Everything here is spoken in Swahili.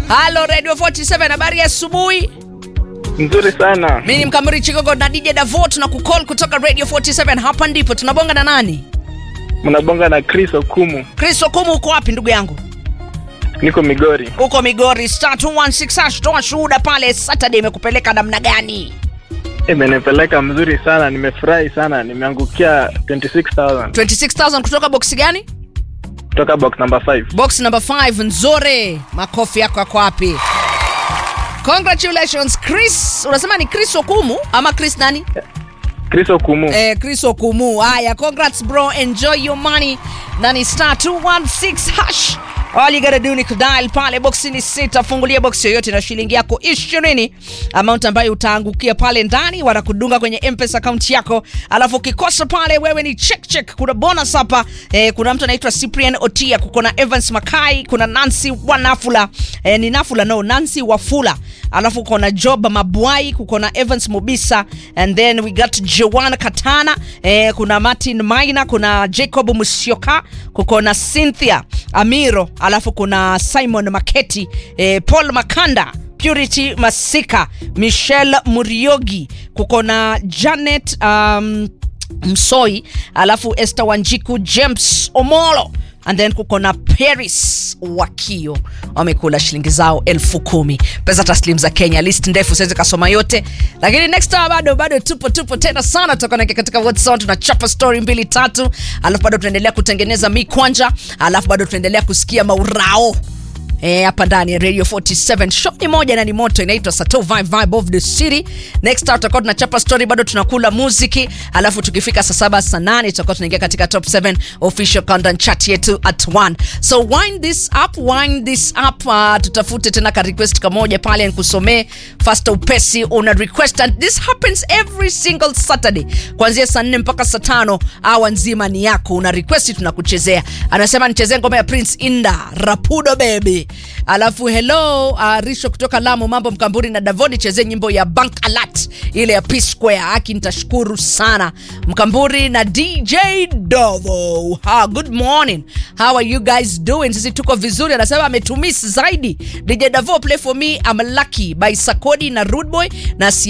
halo radio 47 habari ya asubuhi Nzuri sana. mi ni mkamiri chigogo na dj davo tuna kucall kutoka radio 47 hapa ndipo tunabonga na nani Mnabonga na Chris Okumu. chris okumu uko wapi ndugu yangu Niko Migori. uko migori star 216 hash toa shuhuda pale saturday imekupeleka namna gani Imenipeleka mzuri sana, nimefurahi sana, nimeangukia 26000 26000 kutoka boksi gani kutoka box number 5. box number 5 nzore makofi yako yako wapi congratulations chris unasema ni chris okumu ama chris nani Chris Okumu. eh, chris okumu haya congrats bro enjoy your money na ni star 216 hash all you gotta do ni kudial pale boksi ni sita fungulia boksi yoyote na shilingi yako ishirini amount ambayo utaangukia pale ndani wanakudunga kwenye mpesa account yako alafu ukikosa pale wewe ni check check kuna bonus hapa eh, kuna mtu anaitwa cyprian otia kuko na evans makai kuna nancy wanafula eh, ni nafula no nancy wafula alafu kuko na job mabwai kuko na evans mobisa and then we got joan katana eh, kuna martin maina kuna jacob musyoka kuko na cynthia amiro alafu kuna simon maketi eh, paul makanda purity masika michelle muriogi kuko na janet um, msoi alafu esther wanjiku james omolo and then kuko na paris wakio wamekula shilingi zao elfu kumi pesa taslim za kenya list ndefu siwezi kasoma yote lakini next hour bado bado tupo tupo tena sana tutakoneke katika whatsapp tunachapa story mbili tatu alafu bado tunaendelea kutengeneza mikwanja alafu bado tunaendelea kusikia maurao Eh, hapa ndani ya radio 47 show ni moja na ni moto inaitwa sato vibe vibe of the city next hour tutakuwa tunachapa story bado tunakula muziki alafu tukifika saa saba saa nane tutakuwa tunaingia katika top 7 official countdown chat yetu at 1 so wind this up wind this up uh, tutafute tena ka request kamoja pale nikusomee fast upesi una request and this happens every single saturday kuanzia saa nne mpaka saa tano awa nzima ni yako una request tunakuchezea anasema nichezee ngoma ya prince inda rapudo baby alafu hello uh, risho kutoka lamu mambo mkamburi na davoni chezee nyimbo ya bank alert ile ya p square aki nitashukuru sana mkamburi na dj dovo ha, good morning how are you guys doing sisi tuko vizuri anasema ametumis zaidi dj davo play for me I'm lucky by sakodi na rudboy na